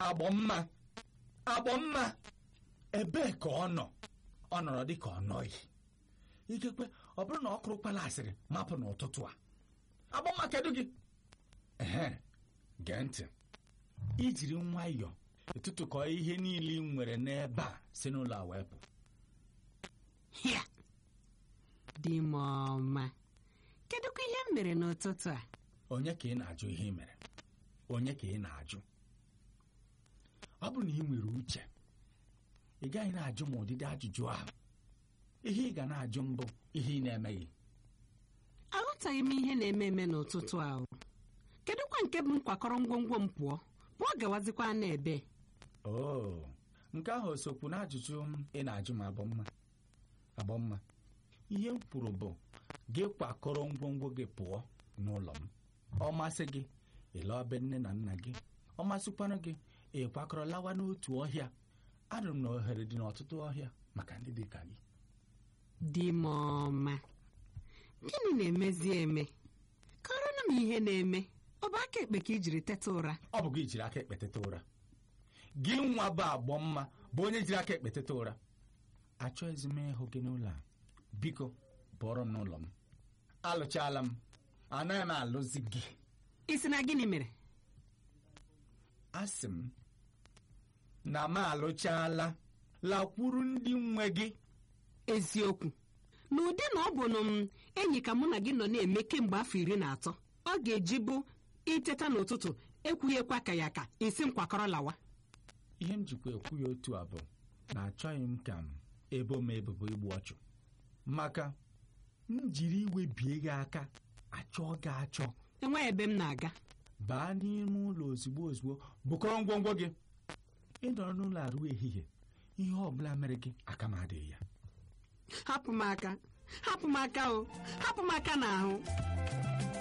agbọmma agbọmma ebee ka ọ nọ ọ nọrọ dị ka ọ nọghị ikekwe ọ bụrụ na ọ kụrụkwala asịrị mapụ n'ụtụtụ a agbọmma kedu gị ehe gee ntị ijiri nwayọọ ịtụtụkọ ihe niile ị nwere n'ebe a si n'ụlọ a wee pụ hịa dị m ọma kedụkwa ihe m mere n'ụtụtụ a onye ka ị na-ajụ ihe ị mere onye ka ị na-ajụ ọ bụrụ na ị nwere uche ị gaghị na-ajụ m ụdịdị ajụjụ ahụ ihe ị ga na-ajụ mbụ ihe ị na-emeghị aghọtaghị m ihe na-eme eme n'ụtụtụ ahụ kedụkwa nke bụ nkwakọrọ ngwongwo m pụọ pụọ gawazikwa n'ebe oo nke ahụ o sokwu n'ajụjụ m ị na-ajụ m abọmma abọmma ihe m kwuru bụ gị kwakọrọ ngwongwo gị pụọ n'ụlọ m ọ masị gị ịla be nne na nna gị ọ masịkwanụ gị ị kwakọrọ lawa n'otu ọhịa anụrụ m na ohere dị n'ọtụtụ ọhịa maka ndị dị ka gị dị m ọma gịnị na-emezi eme kọrọnụ m ihe na-eme ọ bụ aka ekpe ka i jiri teta ụra ọ bụ gị jiri aka ekpe teta ụra gị nwa bụ agbọ mma bụ onye jiri aka ekpe teta ụra achọghịzi m ịhụ gị n'ụlọ a biko bụọrọ m n'ụlọ m alụchaala m anaghị m alụzi gị isi na gịnị mere asị m na m alụchaala lakwuru ndị nwe gị eziokwu na ụdị na ọ bụ na m enyi ka mụ na gị nọ na-eme kemgbe afọ iri na atọ ọ ga-eji bụ iteta n'ụtụtụ ekwughị ekwe ka ya ka isi m kwakọrọ lawa ihe m jikwa ekwu ya otu a bụ na achọghị m ka m ebo m ebubo igbu ọchụ maka m jiri iwe bie gị aka achọ gị achọ enweghị ebe m na-aga baa n'ime ụlọ ozugbo ozugbo bukọrọ ngwongwo gị ị nọrọ n'ụlọ arụ ehihie ihe ọ bụla mere gị aka m adịghị ya hapụ m aka hapụ m aka o hapụ m aka n'ahụ